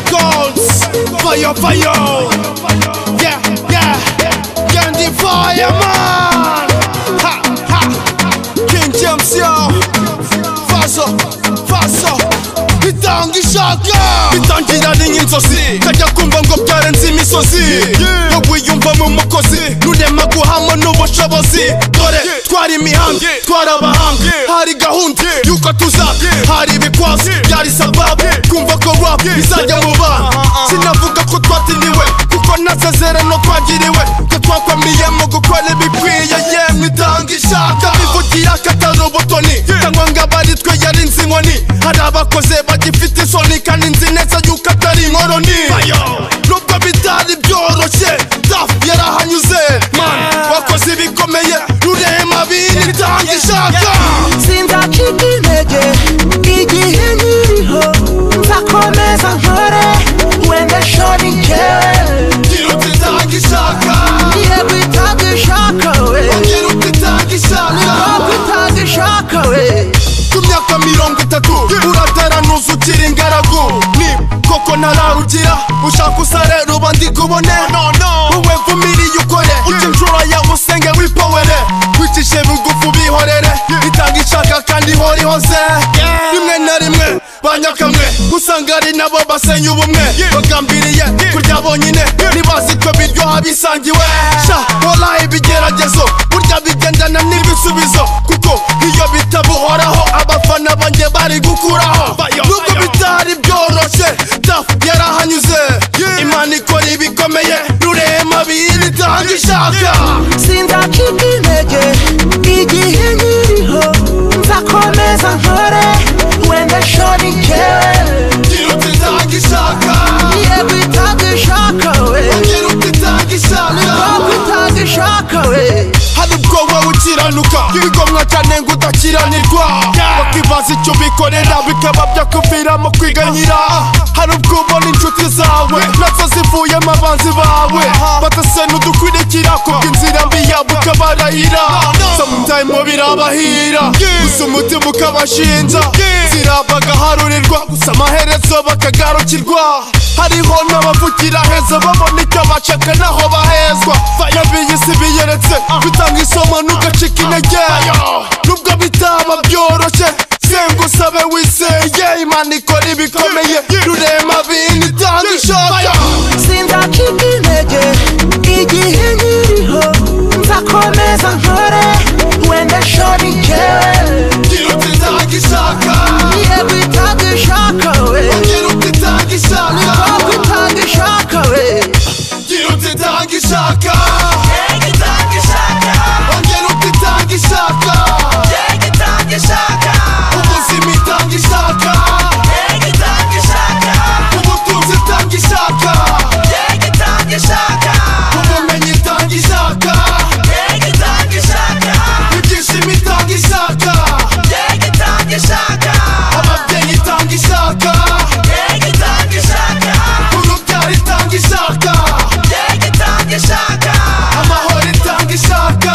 goals. Fire, fire. Yeah, yeah. Candy fireman. Ha, ha. King James, yo. Faso, faso. Bitanga ishaka bitangirana inzozi tajya kumva ngo byarenze imisozi ngo wiyumva mu mukozi nurema guhamwa n'ubushobozi dore twari imihanda twari abahanga hari gahunda y'uko tuza hari ibikwazo byari sababu kumva ko rap izajya mu bana sinavuga ko twatiniwe kuko nasezerano twagiriwe ko twakwamiyemo gukora ibikwiye yemwe itanga ishaka bivugira ko atari ubutoni cyangwa ngo abari twe yari nzi inkoni hari abakoze bagifite isoni kandi nzi neza yuko atari inkoroni nubwo bitari byoroshye daf yarahanyuze man wakoze ibikomeye rurema bini itanga ishaka sinzacika intege igihe nkiriho nzakomeza nkore wenda shoni njyewe ngira uti itanga ishaka ngiye kwitanga ishaka we ngira uti itanga niko ishaka kwitanga ishaka we ku myaka mirongo itatu urataranuza ukiri ingaragu ni koko ntararugira ushaka usarera uba ndi kubone wowe vumiriye ukore uca inshuro yawe usenge wipowere wicishe bugufu bihorere itanga ishaka kandi ihora ihoze rimwe na rimwe banyakamwe usanga ari nabo basenya ubumwe bagambiriye kurya bonyine ntibazi ko biryoha bisangiwe sha hora ibigeragezo burya bigendana n'ibisubizo kuko iyo bitabuhoraho abafana banjye bari gukuraho nubwo bitari byoroshye daf yarahanyuze imana ikora ibikomeye rurema biri itanga ishaka sinzacika intege igihe nkiriho nzakomeza nkore wenda shoni njyewe ngira uti itanga ishaka ngiye kwitanga ishaka we ngira uti itanga ishaka niko kwitanga ishaka we hari ubwo wowe ukiranuka bigomwa cyane ngo udakiranirwa bakibaza icyo bikorera bikaba byakuviramo kwiganyira hari ubwo ubona inshuti zawe nazo zivuyemo abanzi bawe batase n'udukurikira kubwo inzira mbi yabo ukabarahira samutayimo birabahira gusa umutima ukabashinja zirabagaharurirwa gusa amaherezo bakagarukirwa hariho n'abavugira heza babona icyo bacaka naho bahezwa yabiye isi biyeretse bitanga isomo ntugacike intege nubwo bitaba byoroshye senga usabe wiseye imana ikora ibikomeye rurema bini itanga ishaka sinzacika intege igihe nkiriho nzakomeza nkore wenda shoni njyewe ngira uti itanga ishaka ngiye kwitanga ishaka we ngira uti itanga ishaka niko kwitanga ishaka we ngira uti itanga ishaka ngira uti itanga ishaka ubuzima itanga ishaka ubutunzi itanga ishaka ubumenyi itanga ishaka ibyishimo itanga ishaka ababyeyi itanga ishaka urubyaro itanga ishaka amahoro itanga ishaka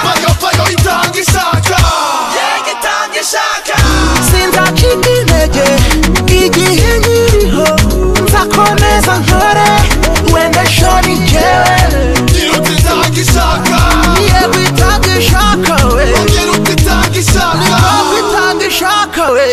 bayobayo itanga ishaka sinzacika intege igihe nkiriho nzakomeza nkore wenda shoni njyewe ngira uti itanga ishaka ngiye kwitanga ishaka we ngira uti itanga ishaka niko kwitanga ishaka we